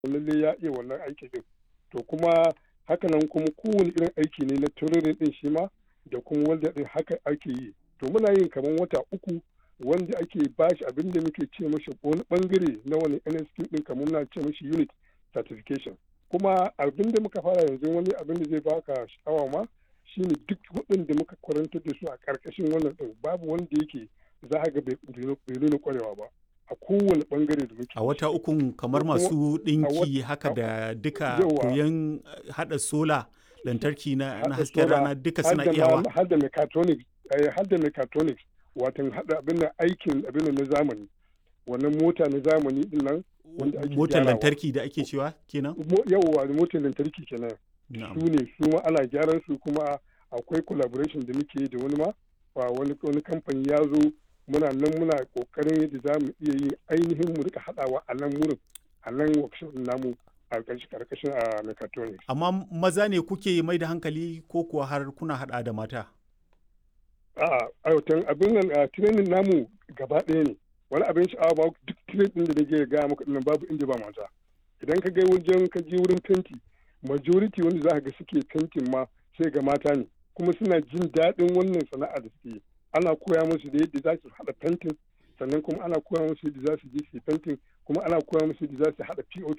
lalle ya iya wannan aiki din to kuma hakanan kuma kowane irin aiki ne na tururin din shi ma da kuma wanda din haka ake yi to muna yin kamar wata uku wanda ake bashi abin da muke ce mashi wani bangare na wani NSQ din kamar na ce mashi unit certification kuma abin da muka fara yanzu wani abin da zai baka sha'awa ma shine duk waɗanda muka kwarantar da su a ƙarƙashin wannan ɗin babu wanda yake za a ga bai nuna kwarewa ba a kowane bangare da muke a wata ukun kamar masu ɗinki haka da duka koyon haɗa sola lantarki na hasken rana duka suna iyawa har da mechatronics har da mechatronics watan haɗa abin da aikin abin na zamani wannan mota na zamani din nan motar lantarki da ake cewa kenan yawwa motar lantarki kenan su ne su ma ana gyaran su kuma akwai collaboration da muke da wani ma wani wani kamfani ya zo muna nan muna kokarin yadda za mu iya yin ainihin mu rika haɗawa a nan wurin a nan workshop namu a karkashin a mechatronics amma maza ne kuke mai da hankali ko kuwa har kuna haɗa da mata a'a a abin nan a training namu gaba ɗaya ne wani abin sha'awa ba duk trade din da nake gaya maka dinnan babu inda ba mata idan ka ga wajen ka je wurin fenti majority wanda za ka ga suke fentin ma sai ga mata ne kuma suna jin daɗin wannan sana'a da suke ana koya musu da yadda za su haɗa fentin sannan kuma ana koya musu yadda za su je su fentin kuma ana koya musu yadda za su haɗa POP